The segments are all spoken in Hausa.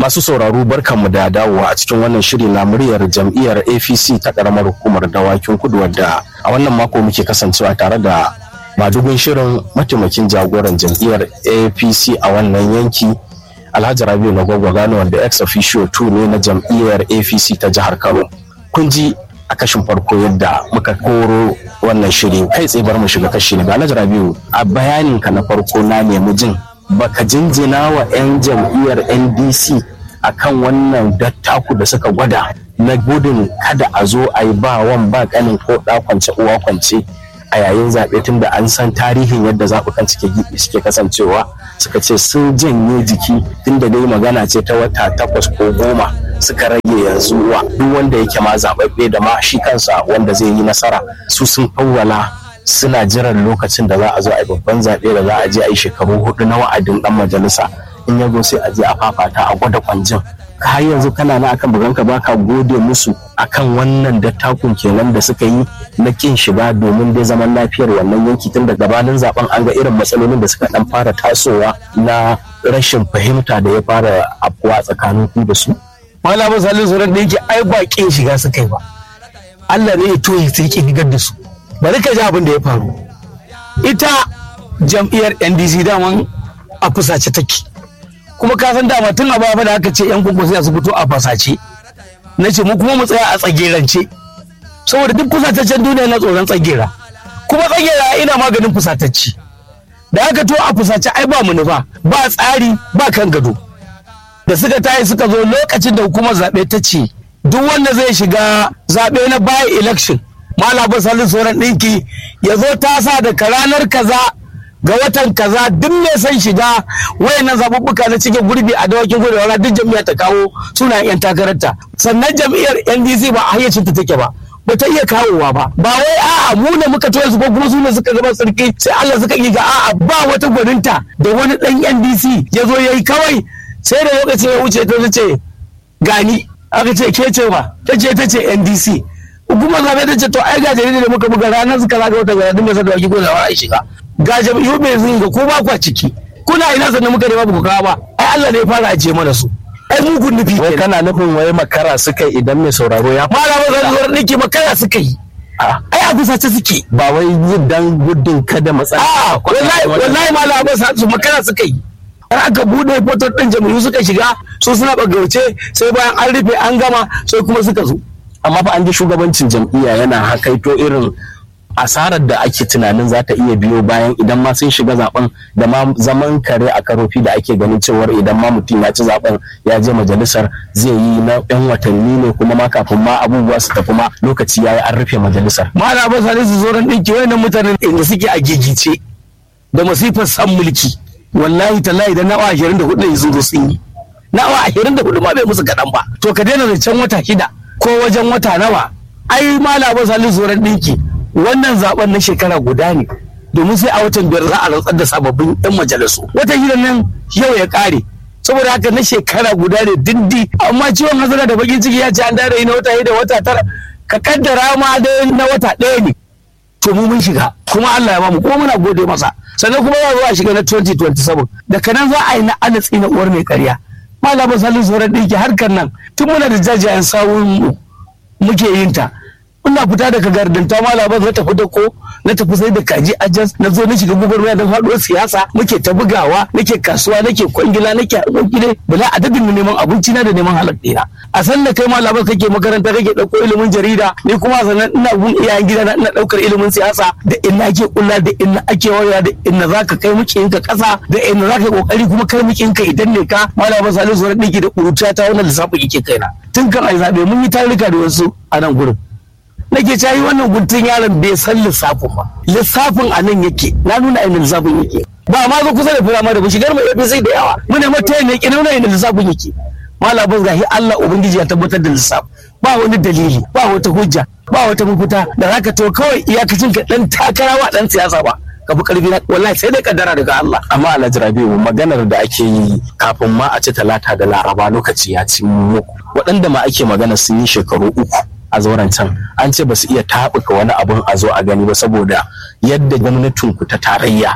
Masu sauraro barkanmu da dawowa a cikin wannan shiri na muryar jam'iyyar APC ta karamar hukumar dawakin kudu wadda a wannan mako muke kasancewa tare da madugun shirin mataimakin jagoran jam'iyyar APC a wannan yanki Alhaji Rabiu na Gwagwa Gano wanda ex officio 2 ne na jam'iyyar APC ta jihar Kano. Kun ji a kashin farko yadda muka koro wannan shiri kai tsaye bar mu shiga kashi na Alhaji Rabiu a bayanin ka na farko na nemi jin baka jinjina wa 'yan jam'iyyar ndc akan wannan dattaku da suka gwada na gudun kada a zo a yi ba wan ba kanin ko da kwance uwa kwance a yayin zaɓe tun da an san tarihin yadda zaɓukan cike gibi suke kasancewa suka ce sun janye jiki tun da dai magana ce ta wata takwas ko goma suka rage yanzu wa duk wanda yake ma zaɓaɓɓe da ma shi kansa wanda zai yi nasara su sun fawwala suna jiran lokacin da za a zo a yi babban zaɓe da za a je a yi shekaru hudu na wa'adin ɗan majalisa in ya zo sai a je a fafata a gwada kwanjin har yanzu kana na akan buganka baka gode musu akan wannan dattakun kenan da suka yi na kin shiga domin dai zaman lafiyar wannan yanki tun da gabanin zaben an ga irin matsalolin da suka dan fara tasowa na rashin fahimta da ya fara afkuwa tsakanin ku da su malamin salin sauran da yake ai ba kin shiga suka yi ba Allah ne ya toye sai ki higar da su bari ka ji abin da ya faru ita jam'iyyar ndc daman a fusace take kuma ka san dama tun a baya da aka ce yan gugu sai su fito a fasace na ce mu kuma mu tsaya a tsagerance saboda duk fusataccen duniya na tsoron tsagera kuma tsagera ina maganin fusatacci da aka to a fusace ai ba mu nufa ba tsari ba kan gado da suka tayi suka zo lokacin da hukumar zaɓe ta ce duk wanda zai shiga zaɓe na by election malamin salin sauran ɗinki ya zo tasa daga ranar kaza ga watan kaza duk mai son shiga wayannan zaɓuɓɓuka na cikin gurbi a dawakin gudu wala duk jam'iyyar ta kawo sunayen 'yan takararta sannan jam'iyyar ndc ba a hayyacin ta take ba ba ta iya kawowa ba ba wai a'a mu ne muka toye su ko kuma su ne suka zama sarki sai Allah suka yi ga a'a ba wata gwaninta da wani dan ndc ya zo yayi kawai sai da lokacin ya wuce ta ce gani aka ce ke ce ba ta ce ta ce ndc hukumar zaɓe ta ce to ai ga jarida da muka buga ranar suka zaga wata gara dinga sa da waki ko da a shiga ga jam'iyyu mai zunga ko ba kwa ciki kuna ina sannan muka nema ba ku kawo ba ai Allah ne ya fara ajiye mana su ai mugun nufi wai kenan kana nufin wai makara suka yi idan mai sauraro ya malama zan zuwa nake makara suka yi ai a fusace suke ba wai yi dan gudun kada matsala a wallahi wallahi malama ba su makara suka yi har aka bude fotar din jam'iyyu suka shiga su suna bagauce sai bayan an rufe an gama sai kuma suka zo amma fa an ji shugabancin jam'iyya yana hakaito irin asarar da ake tunanin za ta iya biyo bayan idan ma sun shiga zaben da ma zaman kare a karofi da ake ganin cewar idan ma mutum ya ci zaben ya je majalisar zai yi na yan watanni ne kuma ma kafin ma abubuwa su tafi ma lokaci ya yi an rufe majalisar malama sani su zo ran ɗinki wayannan mutanen inda suke a gigice da masifar san mulki wallahi tallahi da nawa ashirin da hudu ne sun zo sun yi nawa ashirin da hudu ma bai musu kaɗan ba to ka daina zancen wata shida ko wajen wata nawa ai malama sani su ran ɗinki wannan zaben na shekara guda ne domin sai a watan biyar za a rantsar da sababbin yan majalisu wata hira nan yau ya kare saboda haka na shekara guda ne dindi amma ciwon hazara da bakin ciki ya ce an dare na wata da wata tara ka kaddara ma dai na wata ɗaya ne to mu mun shiga kuma Allah ya bamu kuma muna gode masa sannan kuma za zo a shiga na 2027 daga nan za a yi na alatsi na uwar mai karya malamin salin sauran ɗinki harkar nan tun muna da jajayen sawun mu muke yin ta ina fita daga gardanta malama na tafi da ko na tafi sai da kaji ajas na zo na shiga gwagwarmaya don faɗuwar siyasa muke ta bugawa nake kasuwa nake kwangila nake harkoki ne bala adadin na neman abinci na da neman halak ɗina a san da kai malama kake makaranta kake ɗauko ilimin jarida ni kuma sannan ina gun iyayen gida na ina ɗaukar ilimin siyasa da inna ake kulla da inna ake waya da inna zaka kai mukiyinka ƙasa da inna zaka kokari kuma kai mukiyinka idan ne ka malama salisu ran ɗiki da ƙuruciya ta wannan lissafin yake kaina tun kan ai zaɓe mun yi tarika da wasu a nan gurin nake cayi wannan guntun yaron bai san lissafin ba lissafin a nan yake na nuna inda lissafin yake ba ma zo kusa da firama da ba shigar mai APC da yawa muna mata ne ki nuna inda lissafin yake malamin gahi Allah ubangiji ya tabbatar da lissafi ba wani dalili ba wata hujja ba wata mafita da zaka to kawai iyakacin ka dan takara wa dan siyasa ba ka fi karfi na wallahi sai dai kaddara daga Allah amma alhaji rabiu maganar da ake yi kafin ma a ci talata da laraba lokaci ya ci muku waɗanda ma ake magana sun yi shekaru uku a zauren can an ce ba su iya taɓuka wani abun a zo a gani ba saboda yadda gwamnatin ku ta tarayya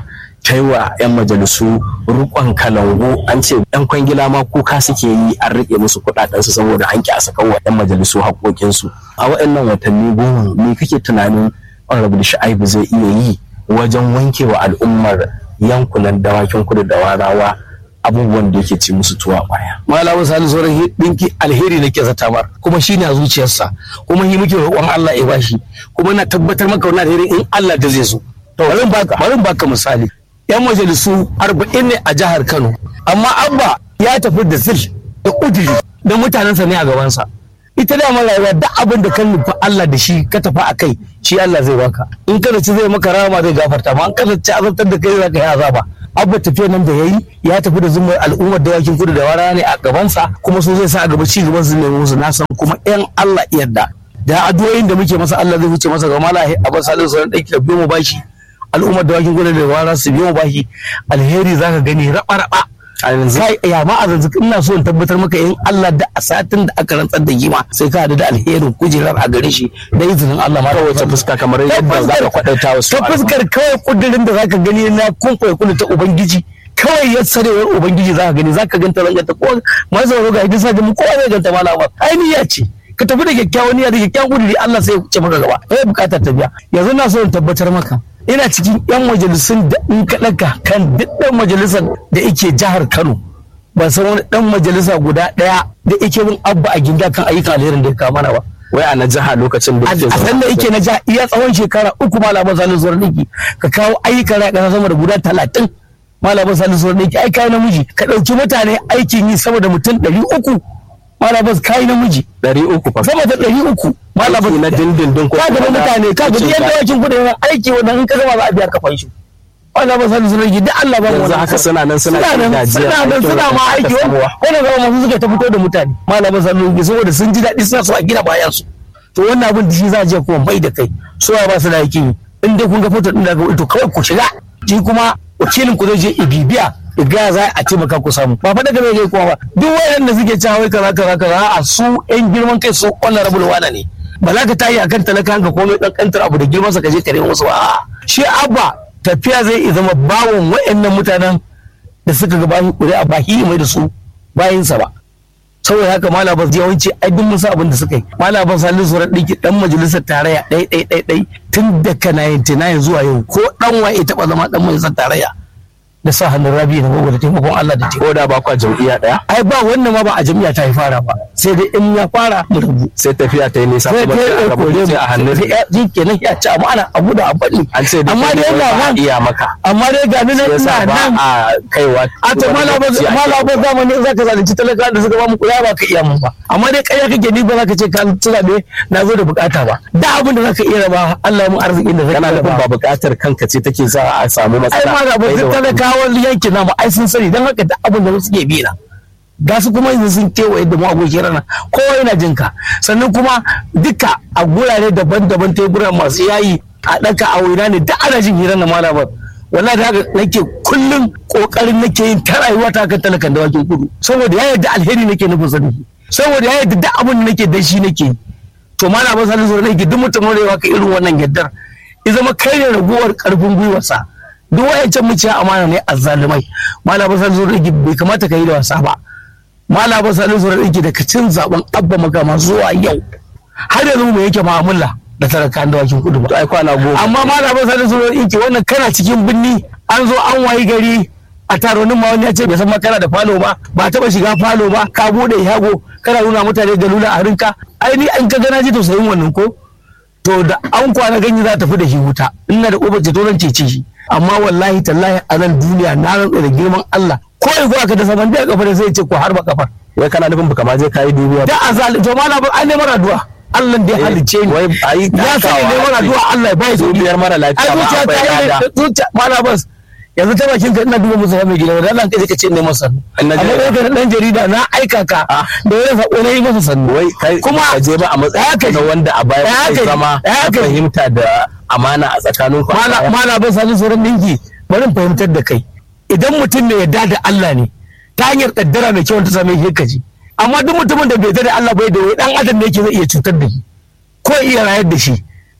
ta yi wa 'yan majalisu rukon kalangu an ce 'yan kwangila ma kuka suke yi an rike musu kuɗaɗensu saboda an ki a saka wa 'yan majalisu haƙoƙinsu a waɗannan watanni goma me kake tunanin honorable sha'ibu zai iya yi wajen wanke wa al'ummar yankunan dawakin kudu da warawa abubuwan da yake ci musu tuwa baya. Malamu Sani sauran dinki alheri nake zata mar kuma shi a zuciyarsa kuma shi muke roƙon Allah ya bashi kuma na tabbatar maka wannan alheri in Allah da zai zo. Bari baka bari baka misali. Yan majalisu arba'in ne a jihar Kano amma Abba ya tafi da zil da udiri da mutanensa ne a gabansa. Ita da rayuwa duk abin da kan nufa Allah da shi ka tafi a kai shi Allah zai baka. In kada ci zai maka rama zai gafarta ma in kada ci azabtar da kai za ka yi azaba. abba tafiya nan da ya yi ya tafi da zumar al'ummar dawakin kudu da wara ne a gabansa kuma so zai sa a gaba ci gaban su ne musu na san kuma yan Allah yarda da addu'o'in da muke masa Allah zai wuce masa ga malahi abba salihu sauran ɗaki da biyo mu bashi al'ummar dawakin kudu da wara su biyo mu bashi alheri zaka gani raba raba a yanzu ya ma a zanzu ina so in tabbatar maka in Allah da a satin da aka rantsar da gima sai ka da alherin kujerar a gare shi da izinin Allah ma wace fuska kamar yadda za ka kwadaita wasu ta fuskar kawai kudirin da zaka gani na kumfa kudu ta ubangiji kawai ya sarewar ubangiji zaka gani zaka ganta ranganta ko ma zauro ga hidisa da mu kowa zai ganta malama ai niyya ce ka tafi da kyakkyawan niyya da kyakkyawan kudiri Allah sai ya ce maka gaba eh bukatar ta biya yanzu na so in tabbatar maka ina cikin 'yan majalisun da in ka ɗaga kan duk ɗan majalisar da yake jihar Kano ban san wani ɗan majalisa guda ɗaya da yake bin abba a ginda kan ayyukan alherin da ya kama mana ba. wai a na jiha lokacin da a san da yake na jiha iya tsawon shekara uku malaman salin zuwa ɗinki ka kawo ayyukan rai ƙasa sama da guda talatin malaman salin zuwa ɗinki ai kai namiji ka ɗauki mutane aikin yi sama da mutum ɗari uku malaman kai namiji. ɗari uku fa sama da ɗari uku malaman na dindindin ko ka ga mutane ka ga yadda yakin kudin aiki wannan in ka zama za a biya ka fanshi wannan ba sani sun da Allah ba yanzu haka suna nan suna suna nan suna nan suna ma aiki wannan zama masu suka ta fito da mutane malaman sani saboda sun ji daɗi suna so a gina bayan su to wannan abin da shi za a je kuma bai da kai su ba su da yake in dai kun ga foto din da ga to kawai ku shiga shi kuma wakilin ku zai je ibibiya ga za a taimaka ku samu ba faɗa game gai kuma ba duk waɗanda suke cewa wai kaza kaza kaza a su yan girman kai su honorable wana ne ba za ka tayi akan talaka ka komai dan kantar abu da girman sa ka je ka nemi musu ba shi abba tafiya zai iya zama bawon waɗannan mutanen da suka ga bayan ƙuri'a ba hi mai da su bayinsa ba saboda haka malaba yawanci ai duk musu abin da suka yi malaba salisu sauran ɗinki ɗan majalisar tarayya ɗai ɗai ɗai ɗai tun daga 99 zuwa yau ko ɗan waye taɓa zama ɗan majalisar tarayya da sa hannun rabi na gogo da taimakon Allah da ko da ba kwa jam'iyya daya ai ba wannan ma ba a jam'iyya ta yi fara ba sai dai in ya fara mu rubu sai tafiya ta yi nisa sai kuma dai sai ya a kore rabu mu a hannun ji kenan ya ci amma ana abu da abadi an ce da amma kai dai ne ga ba a nan iya maka amma dai ga nan yasa ina ba nan a kaiwa a ta malaba malaba zamani in zaka zalunci talaka da suka ba mu kuya ba ka iya mun ba amma dai kai kake ni ba zaka ce ka tsira ne na zo da bukata ba da abin da zaka iya raba Allah ya mu arzikin da zaka kana iya nufin raba ba buƙatar kanka ce take sa a samu ai matsala ma ga Kai da ba wani. talakawan yankin namu ai sun sani don haka duk abin da suke bi na ga su kuma yanzu sun kewaye da mu abokin rana kowa yana jin ka sannan kuma duka a gurare daban-daban teburan masu yayi a ɗaka a waina ne duk ana jin hirar na malabar wallahi da haka nake kullum kokarin nake yin ta rayuwa ta kan talakan dawakin kudu saboda ya yarda alheri nake nufin sani saboda ya yarda duk abin da nake dan shi nake yi. to malabar sani zo nake duk mutum wanda ya ka irin wannan yaddar ya zama kai ne raguwar karfin gwiwarsa duk wayancan muciya amana ne azzalumai malabar sani zo nake bai kamata ka yi da wasa ba malabar sani zo nake da kacin zaben abba magama zuwa yau har yanzu mu yake mu'amala da talakan dawakin kudu ba to ai kwana goma amma malamin sani sun yake wannan kana cikin binni an zo an wayi gari a taronin ma wani ya ce bai san ma kana da falo ba ba taba shiga falo ba ka bude yago kana nuna mutane da lula a rinka ai ni an ka gana ji tausayin wannan ko to da an kwana ganye za ta fi da shi wuta ina da ubar ceto zan cece shi amma wallahi tallahi a nan duniya na rantsa da girman Allah ko in aka da saman da kafa da zai ce ko harba kafar wai kana nufin baka ma je kai dubiya da azali to malamin an neman addu'a Allah da ya halicce ni wai ayi ya sani neman addu'a Allah ya bai sauki dubiyar mara lafiya ai ba zuciya ta akwai yi lada zuciya mala bas yanzu ta bakin ka ina duba musu mai gida wanda Allah kai ka ce ne masa In na amma je- dai ka dan jarida na aika ka Ah. da wani sako na yi masa sannu wai kai kuma ka je ba a ya matsayin kai- na wanda a baya ya kai kai- zama ya ka kai- fahimta da amana a tsakanin ku mala mala bas halin sauran dinki bari in fahimtar da kai idan mutum ne yadda da Allah ne ta hanyar kaddara mai kyau ta same shi ka ji amma duk mutumin da bai yarda da Allah bai da wai dan adam ne yake zai iya cutar da shi ko iya rayar da shi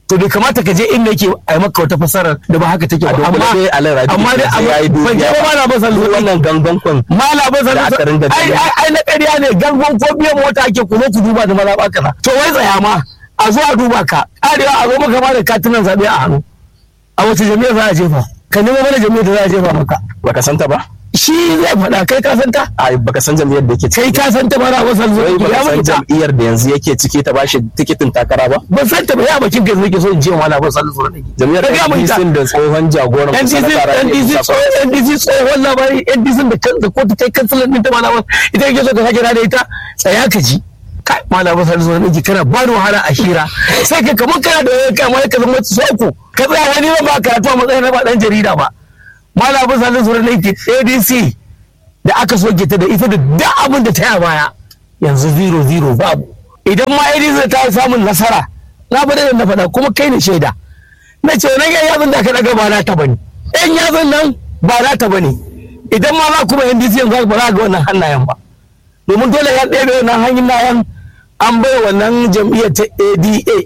to bai kamata ka je inda yake a yi maka wata fasarar da ba haka take ba amma dai alai rabi amma dai sai yayi amma ban dubiya je ba na ba sallu wannan gangan kun mala ba Da aka ringa ai gani. ai ai na ƙarya ne gangon ko biyan mota ake ku zo ku duba da maza ba kaza to wai tsaya ma a zo a duba ka arewa a zo maka ma da katunan zaɓe a hannu a wace jami'a za a jefa ka nemo mana jami'a da za a jefa maka baka santa ba shi zai faɗa kai ka san ta ai baka san jam'iyyar da yake kai ciki ka san ta mara ba sallu wai baka ya san mutu jam'iyyar da yanzu yake ciki ta bashi tikitin takara ba ban san ta ba ya bakin kai nake so in ce wala ba sallu sallu jam'iyyar Ka gaya mun ita. NDC da tsohon jagoran NDC sanata Rabi'u NDC Musa tsohon NDC tsohon labari NDC da kan da kotu kai kansalan din ta malama ita yake so ka sake da ita tsaya ka ji kai malama sai zo ne kana ba da wahala a shira sai ka kamar kana da wani kamar ka zama soko ka tsaya wani ba karatu a matsayin na ba dan jarida ba malama sai zo ne ke ADC da aka soke ta da ita da duk abin da ta yi a baya yanzu zero zero babu idan ma ADC ta yi samun nasara na faɗa da na faɗa kuma kai ne shaida na ce wani yan yazan da aka daga ba na ta bane yan yazan nan ba na ta bane idan ma za kuma yan disiyan za ba za ga wannan hannayen ba domin dole ya ɗaya wannan hannayen an bai wannan jam'iyyar ta ada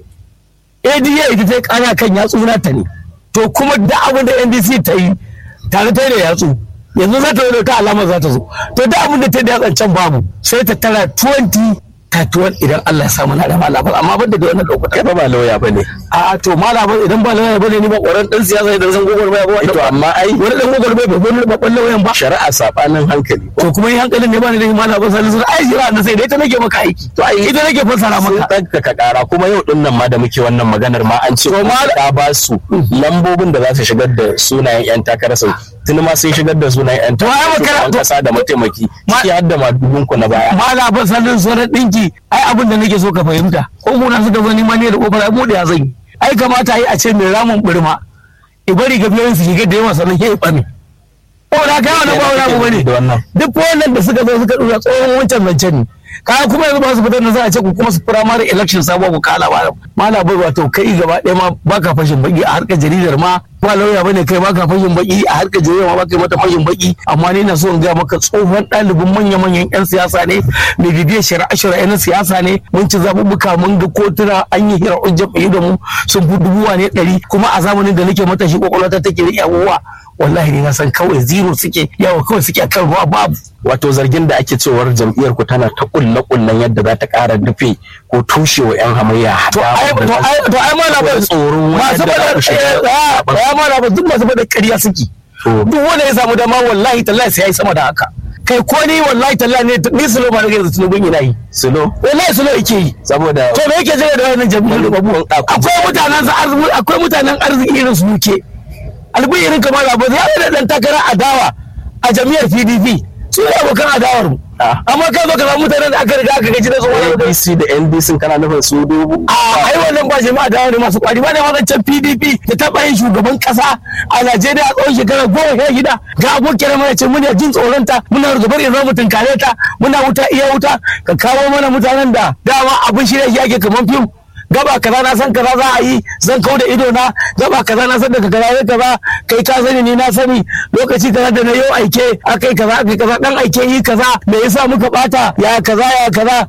ada ita ta yi ƙara kan yatsu na ta ne to kuma da abin da ndc ta yi tare ta yi da yatsu yanzu za ta yi da ta alama za ta zo to da abin da ta yi da yatsan can babu sai ta tara 20 31 idan Allah ya samu na da malabar amma ban da wannan lokutan kai fa ba lauya bane a to malabar idan ba lauya bane ni ba ƙoran ɗan siyasa idan zan gogor baya ba to amma ai wani ɗan gogor baya ba wani ba ƙwallon wayan ba shari'a sabanin hankali to kuma yi hankalin ne ba ni da malabar salisu ai jira na sai dai ta nake maka aiki to ai ita nake fassara sun maka ɗaukaka ƙara kuma yau ɗin nan ma da muke wannan maganar ma an ce To ma- ta ba su lambobin da za su shigar da sunayen 'yan takarar sau tuni ma sun shigar da sunayen 'yan To ai takarar makara- shugaban kasa da mataimaki Ma- ciki har da madubin ku na baya malabar salisu sauran ɗinki ai abin da nake so ka fahimta ko muna suka zo nima ne da ƙofar ai mu da ya zan yi ai kamata yi a ce mai ramin birma ibari ga biyan su shiga da yawa sannan ya yi ɓame ko da kai wani ba wani abu bane da wannan duk wannan da suka zo suka dura tsohon wancan zancen ne kaya kuma yanzu ba su fitar da za a ce ku kuma su firamare election sabuwa ku kala ba mala bai wato kai gaba ɗaya ma baka fashin baki a harkar jaridar ma ba lauya bane kai baka fashin baki a harkar jaridar ma baka yi mata fashin baki amma ni na so in ga maka tsohon ɗalibin manya-manyan 'yan siyasa ne mai bibiyar shari'a-shari'a na siyasa ne mun ci zaɓuɓɓuka mun ga kotuna an yi hira jam'iyyu da mu sun fi dubuwa ne ɗari kuma a zamanin da nake matashi kwakwalwata take riƙe abubuwa wallahi ni na san kawai zero suke yawa kawai suke akan ruwa babu wato zargin da ake cewar jam'iyyar ku tana ta kulle kullen yadda za ta ƙara rufe ko tushewa 'yan hamayya to ai to ai to ai ma na ba tsoron masu wanda za bada ku shiga ya ma na ba duk masu bada ƙarya suke To. duk wanda ya samu dama wallahi tallahi sai yayi sama da haka kai ko ni wallahi tallahi ne ni sulo ba nake da tunubin ina yi silo wallahi sulo yake yi saboda to me yake jira da wannan jam'iyyar babu akwai mutanen sa arziki akwai mutanen arziki irin su muke albi irin kamar abu ya da dan takara adawa a jam'iyyar PDP su ne abokan adawar mu Ah. amma kai zo ka samu mutanen da aka riga aka gaji da su wani APC da NDC kana nufin su dubu a ai wannan ba jama'a da wani masu kwari ba ne wancan PDP da taɓa yin shugaban ƙasa a Najeriya a tsawon shekara goma sha shida ga abokin mana ce muna jin tsoronta muna rugabar in mu tunkare ta muna wuta iya wuta ka kawo mana mutanen da dama abin shirya shi ake kamar fim gaba kaza na san kaza za a yi zan kau da ido na gaba kaza na san daga kaza ne kaza kai ka sani ni na sani lokaci kaza da na yau aike akai kaza akai kaza dan aike yi kaza me yasa muka bata ya kaza ya kaza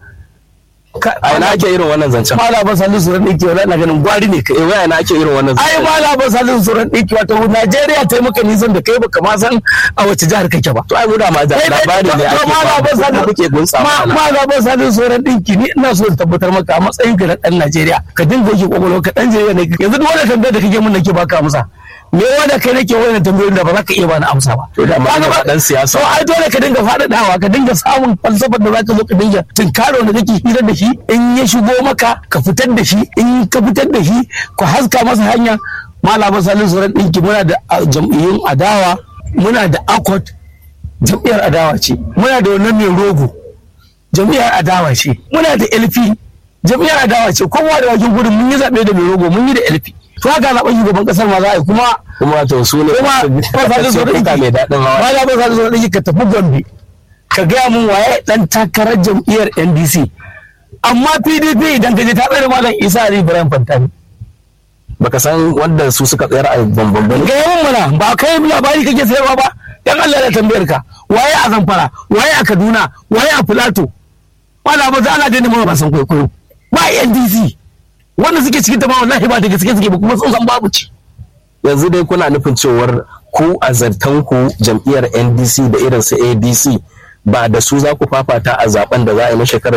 Ka- a ina ake irin wannan zancen malaban salisu suran ɗinki wani na ganin gwari ne kai eh waya na ake irin wannan ai zancen malaban salisu suran ɗinki wato najeriya ta yi maka nisan da kai baka ma san a wace jihar kake ba to ai mu da ma da Kai dai- labari ne to- to ake malaban ba salisu kuke gunsa ma- mana malaban salisu suran ɗinki ni ina so in tabbatar maka a matsayin ka na ɗan najeriya ka dinga yake kwakwalwa ka ɗan jarida ne yanzu duk wani tambayar da kake mun nake baka amsa me wanda kai nake wani tambayoyin da ba za ka iya bani amsa ba To da ma Kaga ba ba- ɗan siyasa. to ai dole ka dinga faɗaɗawa ka dinga samun falsafar da za ka zo ka dinga tunkaro da kake hira da shi in ya shigo maka ka fitar da shi in ka fitar da shi ka haska masa hanya malama salin sauran ɗinki muna da a, jam'iyyun adawa muna da akot jam'iyyar adawa ce muna da wannan mai rogo jam'iyyar adawa ce muna da lp jam'iyyar adawa ce kowa da wajen gudun mun yi zaɓe da mai rogo mun yi da lp to haka zaɓen shugaban ƙasar ma za a yi kuma kuma wato su ne kuma ba sa jin tsoron kuka mai daɗin hawa ba za ba sa jin tsoron ɗiki ka tafi gombe ka gaya mun waye ɗan takarar jam'iyyar ndc amma pdp idan ka je ta tsere malam isa ali ibrahim fantani baka san wanda su suka tsayar a bambam ba ga yawan mana ba kai labari kake sayarwa ba dan Allah ya tambayar ka waye a zamfara waye a kaduna waye a filato wala ba za ana daina mana ba san kwaikwayo ba ndc wanda suke cikin ta ma wallahi ba da gaske suke ba kuma sun san babu ci yanzu dai kuna nufin cewar ku a zartanku jam'iyyar ndc da irin su adc ba da su za ku fafata a zaben da za a yi na shekarar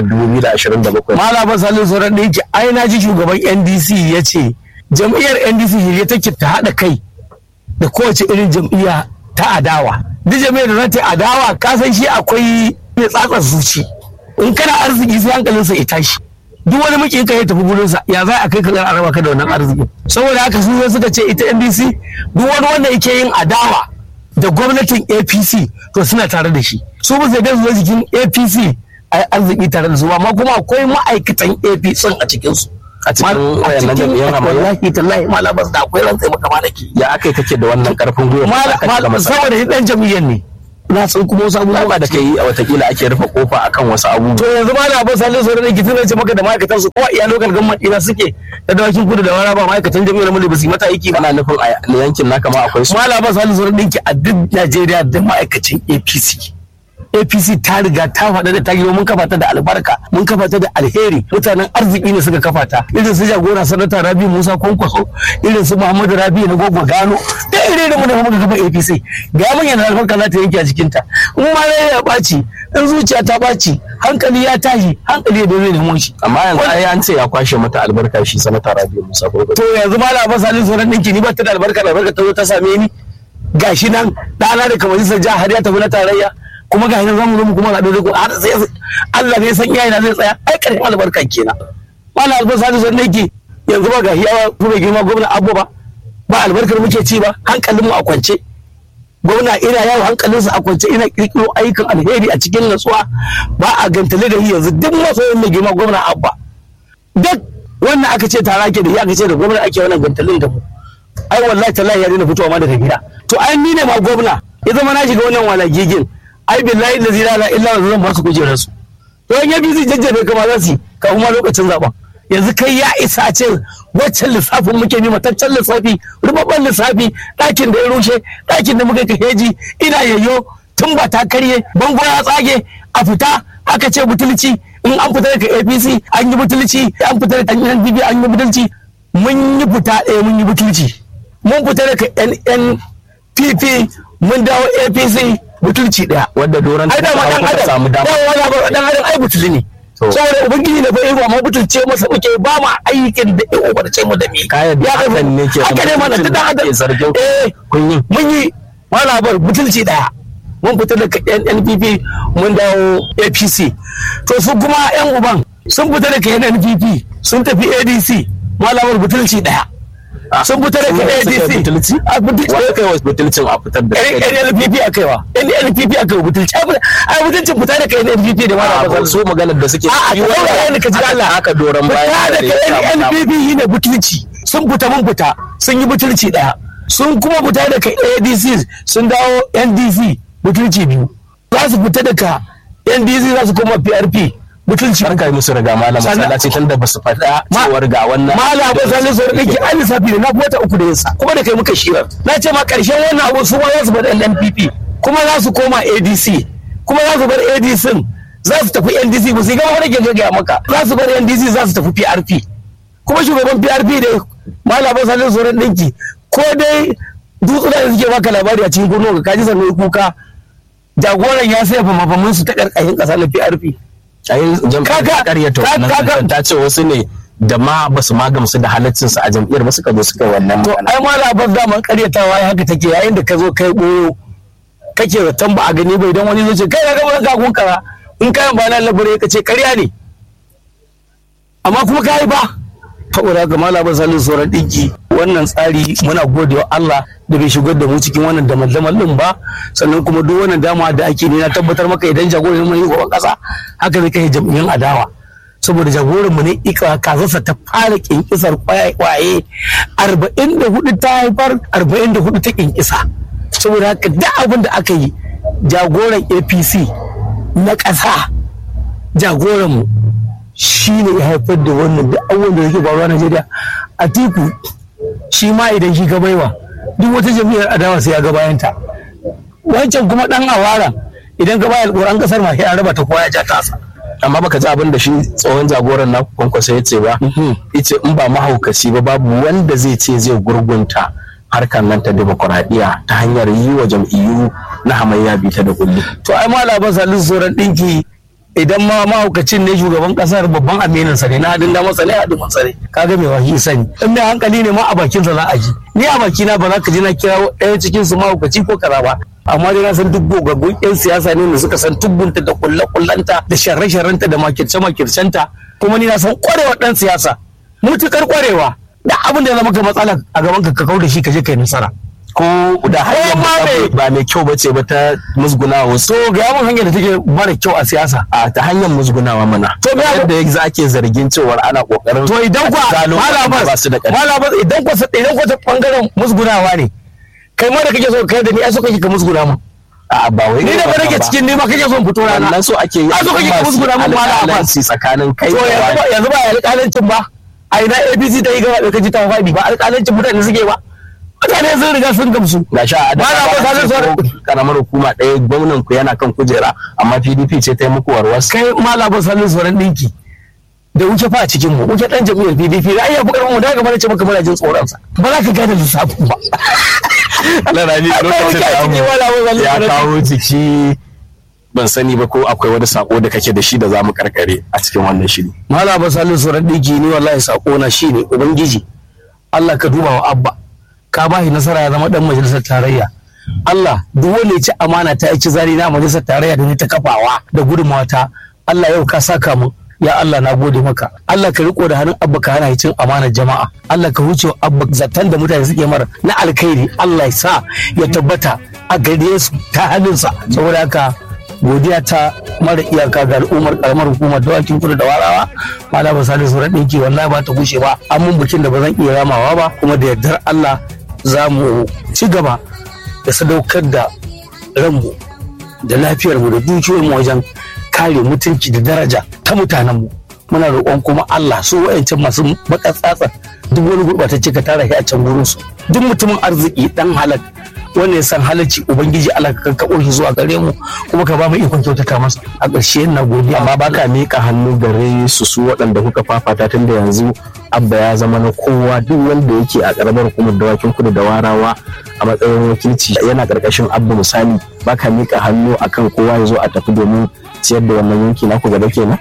2027 malama salisu sauran da yake ai na ji shugaban ndc ya ce jam'iyyar ndc shirye take ta haɗa kai da kowace irin jam'iyya ta adawa duk jam'iyyar da za ta yi adawa ka san shi akwai mai tsatsar zuci in kana arziki sai hankalinsa ya tashi duk wani mukin ka ya tafi gurinsa ya za a kai ka a raba ka da wannan arziki saboda haka su zo suka ce ita ndc duk wani wanda yake yin adawa da gwamnatin apc to suna tare da shi su ba sai da su jikin apc a arziki tare da su ba amma kuma akwai ma'aikatan apc a cikinsu a cikin wayannan jam'iyyar hamayya wallahi tallahi malabas da akwai rantsai maka malaki ya aka yi kake da wannan karfin gwiwa malam saboda shi dan jam'iyyar ne na san kuma wasu abubuwa ba da kai a watakila ake rufe kofa akan wasu abubuwa to yanzu ma na ba salin sauran da kitin ce maka da ma'aikatan su ko iya lokal gamman ina suke da dawakin kudu da wara ba ma'aikatan jami'ar mulki ba su yi mata aiki ba kana nufin a yankin naka ma akwai su mala ba salin sauran dinki a duk Najeriya da ma'aikacin APC APC ta riga ta faɗa da ta girma mun kafa ta da albarka mun kafa ta da alheri mutanen arziki ne suka kafa ta irin su jagora sanata Rabi Musa Kwankwaso irin su Muhammadu Rabi na Gogo Gano da irin da mu da muka kafa APC ga mun yana albarka za ta yanke a cikin ta in ma rai ya ɓaci in zuciya ta ɓaci hankali ya tashi hankali ya dole nemo shi amma yanzu ai an ce ya kwashe mata albarka shi sanata Rabi Musa Kwankwaso to yanzu ma na ba salin sauran ɗinki ni ba ta da albarka da albarka ta zo ta same ni gashi nan ɗana da kamar jihar har ya tafi na tarayya kuma ga hinan zamu zo mu kuma ga dole har sai Allah ne san iyaye na zai tsaya ai karshen albarka kenan mallam albasa da zan nake yanzu ba ga hiyawa kuma girma gwamna abu ba ba albarkar muke ci ba hankalin mu a kwance gwamna ina yawo hankalinsa a kwance ina kirkiro ayyukan alheri a cikin natsuwa ba a gantale da yanzu duk masoyin mai girma gwamna abba duk wannan aka ce tara ke da shi aka ce da gwamna ake wannan gantalin da mu ai wallahi tallahi ya daina fitowa ma daga gida to ai ni ne ma gwamna ya zama na shiga wannan walagigin ai billahi da zira illa wa zan ba su kujerar su to in yabi zai jajjabe kama za su ka kuma lokacin zaben yanzu kai ya isa a ce waccan lissafin muke bi mataccen lissafi rubabban lissafi ɗakin da ya rushe ɗakin da muka kaheji ina yayyo tun ba ta karye bango ya tsage a fita aka ce butulci in an fita daga apc an yi butulci an fita daga nnpp an yi butulci mun yi fita ɗaya mun yi butulci mun fita daga nnpp mun dawo apc butulci daya wadda doron ai da ma dan adam samu dama da wala ba dan adam ai butuli ne saboda ubangiji ne bai ruwa ma butulce masa muke ba ma aikin da ya ubarce mu da mi Kayan da hakan ne ke haka ne mana dan adam ke zargin ku. eh kun yi mun yi wala bar butulci daya mun fita daga NNPP mun dawo APC to su kuma yan uban sun fita daga NNPP sun tafi ADC malamar butulci daya sun fita daga Su ne suka yi ADC butulci? a butulci wanda kai wasu butulcin a fitar da NNPP a kaiwa NNPP a kaiwa butulci ai butulcin fita daga NNPP da a malamar ba su maganar da suke A'a, yi ka saurara ni ka ji aka- Allah. aka doron bayan fita da ya daga samu dama. NNPP yi ne butulci sun fita mun fita sun yi butulci daya sun kuma fita daga ADC sun dawo NDC butulci biyu za su fita daga NDC za su koma PRP butulci an kai musu riga malam Sannan- masallaci tun da ba su faɗa Ma- cewar ga wannan mala ba sani su rike an lissafi ne na fi wata uku da yinsa kuma da kai muka shirar na ce ma karshen wannan abu su ma za su bar NNPP kuma za su koma ADC kuma za su bar ADC za su tafi NDC ba su yi gama wani ke gaya maka za su bar NDC za su tafi PRP kuma shugaban PRP da mala ba sani su ɗinki ko dai dutsuna da suke baka labari a cikin gurnu ka kaji sannan kuka jagoran ya sai famafamin su ta karkashin ƙasa na PRP a yin jam'iyyar Kaga- ta karyata ka- wannan kaga- zancen ta ce wasu ne da ma ba su ma gamsu da halaccinsu a jam'iyyar ba suka zo suka yi wannan to magana ai ma labar daman karyatawa ya haka take yayin da ka zo kai boyo kake zaton ba a gani ba idan wani zai ce kai na gaba ka kun kara in kayan ba na labure ka ce karya ne amma kuma ka yi ba saboda haka ma labar salin sauran ɗinki wannan tsari muna gode wa Allah da bai shigar da mu cikin wannan damal-damal din ba sannan kuma duk wannan dama da ake ne na tabbatar maka idan jagoran mu yi gaban kasa haka zai kai jam'iyyun adawa saboda jagoranmu ne ika kazarsa ta fara kinkisar kwaye arba'in da hudu ta haifar arba'in da hudu ta kinkisa saboda haka duk abin da aka yi jagoran apc na ƙasa jagoranmu shi ne ya haifar da wannan duk abubuwan da yake faruwa a najeriya a tiku shi ma idan shi ka baiwa duk wata jam'iyyar adawa sai ya ga bayanta wancan kuma dan awara idan ka bayar alƙur'an kasar ma sai a raba ta kowa ya ja tasa amma baka ji abin da shi tsohon jagoran na kwankwasa ya ce ba yace in ba mahaukaci ba babu wanda zai ce zai gurgunta harkar nan ta demokuraɗiyya ta hanyar yi wa jam'iyyu na hamayya bita da kulli to ai ma labar salin sauran ɗinki idan ma mahaukacin ne shugaban kasar babban aminin sa ne na hadin damar sa ne hadin masa ne kaga mai wahi sani in mai hankali ne ma a bakin sa za a ji ni a bakina ba za ka ji na kira ɗaya cikin su mahaukaci ko kaza ba amma dai na san duk gogaggun yan siyasa ne da suka san tubbunta da kulle kullanta da sharre sharrenta da makirce makircenta kuma ni na san kwarewa dan siyasa mutukar kwarewa da abin da ya zama ka matsala a gaban ka ka kau da shi ka je kai nasara ko da hanyar ma me- ba mai kyau bace ba ta musgunawa wasu to ga yawan hanyar da take mara kyau a siyasa a ta hanyar musgunawa mana To me abu- yadda yanzu ake zargin cewar ana kokarin to idan kwa zalo waɗanda ba su da ƙarfi malabas idan kwa idan kwa ta bangaren musgunawa ne kai ma da kake so kai da ni ai so kake ka musguna mu a ba wai ni da ba nake cikin ni ma kake so in fito rana wannan so ake yi a so kake ka musguna mu mala abbas alƙalanci tsakanin kai to da yanzu ba wani. yanzu ba alƙalancin ba a ina APC ta yi gaba da kaji ta faɗi ba alƙalancin mutane suke ba mutane sun riga sun gamsu ga sha a Malam Abbas Salisu Sauran- karamar hukuma ɗaya gwamnan ku yana kan kujera amma PDP ce ta yi muku warwas kai malabar salin tsoron ɗinki da wuce fa a cikin mu wuce ɗan jam'iyyar PDP da ayyabu karfin mu da gaba da ce maka muna jin tsoron sa ba za ka gane lissafin ba Allah rani Akwai lokacin wuce a da ciki, mu Malam Abbas Salisu ya Sauran kawo jiki ban sani ba ko akwai wani sako da kake da shi da za mu karkare a cikin wannan shiri Mala ba salin tsoron ɗinki ni wallahi sako na shi ne Ubangiji Allah ka duba wa Abba ka ba shi nasara ya zama ɗan majalisar tarayya Allah duk wanda ya ci amana ta ci zari na majalisar tarayya da ni ta kafawa da gudunmawa ta Allah yau ka saka mu ya Allah na gode maka Allah ka riko da hannun Abba ka hana shi cin amanar jama'a Allah ka huce wa Abba zaton da mutane suke mara na alkhairi Allah ya sa ya tabbata a gare su ta hannunsa saboda haka godiya ta mara iyaka ga al'ummar karamar hukumar dawakin kudu da warawa malama salisu sauran ɗinki wallahi ba ta gushe ba an mun bikin da ba zan iya ramawa ba kuma da yardar Allah za mu ci gaba da sadaukar da ranmu da lafiyarmu da dukiyoyinmu wajen kare mutunci da daraja ta mutanenmu muna roƙon kuma Allah su wa'ancan masu makatsatsa duk wani gurɓatacce ka tara shi a can gurinsu duk mutumin arziki dan halak wanda ya san halarci ubangiji Allah ka kakkaɓo shi zuwa gare mu kuma ka ba mu ikon kyautata masa a ƙarshe na godiya amma baka miƙa hannu gare su su waɗanda kuka fafata tun da yanzu abba ya zama na kowa duk wanda yake a ƙaramar hukumar dawakin kudu da warawa a matsayin wakilci yana ƙarƙashin abba misali baka miƙa hannu akan kowa ya zo a tafi domin ciyar da wannan yanki naku gaba kenan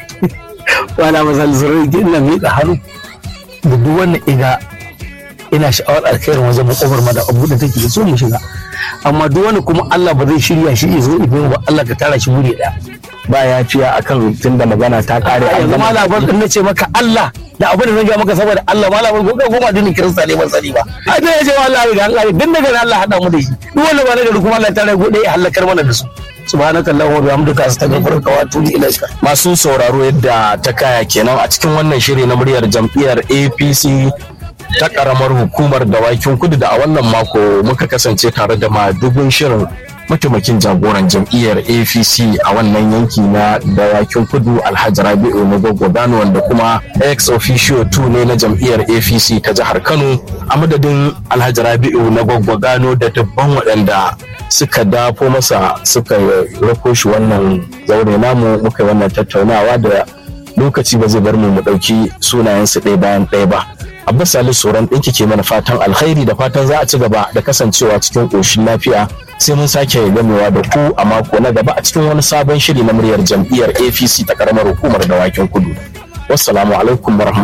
wala masal zurai ina miƙa hannu da duk wanda iga ina sha'awar alkhairin wajen makofar ma da abu da take so mu shiga amma duk wani kuma Allah ba zai shirya shi ya zo ibin ba Allah ka tara shi wuri ɗaya ba yafiya akan tunda magana ta kare a yanzu ma labar din nace maka Allah da abin da zan ga maka saboda Allah ma labar gobe goma dinin kirista ne ban sani ba a da yace wallahi ga Allah din daga Allah hada mu da shi duk wanda ba na gari kuma Allah ta rai gode ya halakar mana da su subhanaka allahumma wa bihamdika astaghfiruka wa atubu ilaika masu sauraro yadda ta kaya kenan a cikin wannan shiri na muryar jam'iyyar apc ta karamar hukumar dawakin kudu da a wannan mako muka kasance tare da madugun shirin mataimakin jagoran jam'iyyar apc a wannan yanki na dawakin kudu alhaji rabi'u na gano wanda kuma ex officio 2 ne na jam'iyyar apc ta jihar kano a madadin alhaji rabi'u na gano da dubban waɗanda suka dafo masa suka rako shi wannan zaure namu muka yi wannan tattaunawa da lokaci ba zai bar mu mu ɗauki sunayensu ɗaya bayan ɗaya ba abbas salisu sauran ɗinki ke mana fatan alkhairi da fatan za a ci gaba da kasancewa cikin ƙoshin lafiya sai mun sake gamewa da ku a mako na gaba a cikin wani sabon shiri na muryar jam'iyyar apc ta karamar hukumar dawakin kudu wassalamu alaikum warahmatullahi